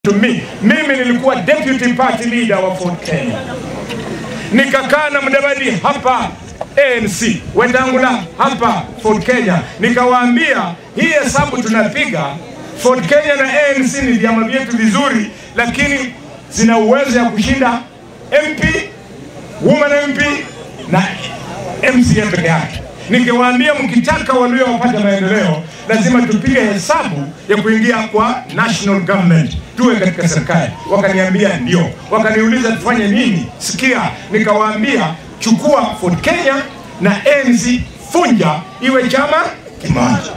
to me. Mimi nilikuwa deputy party leader wa Ford Kenya, nikakaa na Mudavadi hapa ANC, Wetangula hapa Ford Kenya, nikawaambia hii hesabu tunapiga Ford Kenya na ANC ni vyama vyetu vizuri, lakini zina uwezo ya kushinda MP, woman MP na MCA peke yake. Nikiwaambia mkitaka Waluya wapate maendeleo, lazima tupige hesabu ya kuingia kwa national government, tuwe katika serikali. Wakaniambia ndio. Wakaniuliza tufanye nini? Sikia, nikawaambia chukua Ford Kenya na ANC, funja iwe chama kimoja.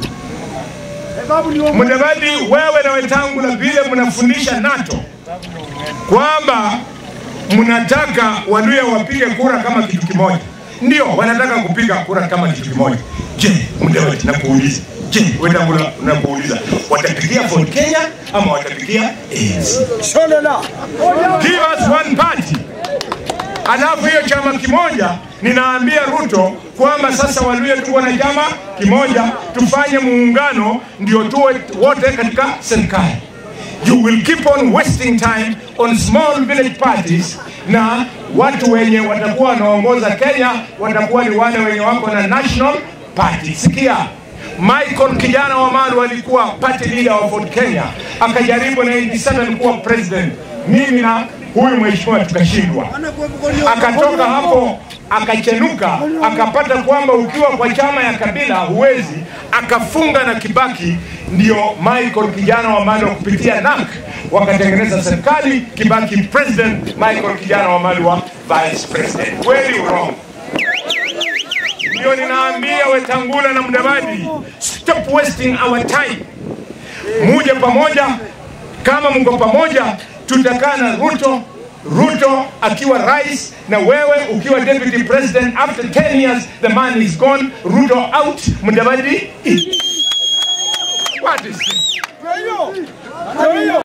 Mudavadi, wewe na Wetangula vile mnafundisha NATO kwamba mnataka Waluya wapige kura kama kitu kimoja. Ndio wanataka kupiga kura kama kitu kimoja. Je, Mudavadi, nakuuliza, je, Wetangula, nakuuliza, watapigia Ford Kenya ama watapigia ANC? Give us one party. Alafu hiyo chama kimoja, ninaambia Ruto kwamba sasa Waluya tuwe na chama kimoja, tufanye muungano, ndio tuwe wote katika serikali. You will keep on wasting time on small village parties, na watu wenye watakuwa wanaongoza Kenya watakuwa ni wale wenye wako na national party. Sikia, Michael kijana wa Malu alikuwa party leader wa Ford Kenya, akajaribu 97 kuwa president. Mimi na huyu mheshimiwa tukashindwa, akatoka hapo akachenuka, akapata kwamba ukiwa kwa chama ya kabila huwezi, akafunga na Kibaki. Ndio Michael kijana wa Malu kupitia NAK wakatengeneza serikali, Kibaki president, Michael kijana wa Malu wa vice president. Kweli wrong? Ndio ninaambia Wetangula na Mudavadi, stop wasting our time, muje pamoja. Kama mko pamoja, tutakaa na Ruto Ruto akiwa rais na wewe ukiwa deputy president. After 10 years the man is gone. Ruto out, Mudavadi in. What is this?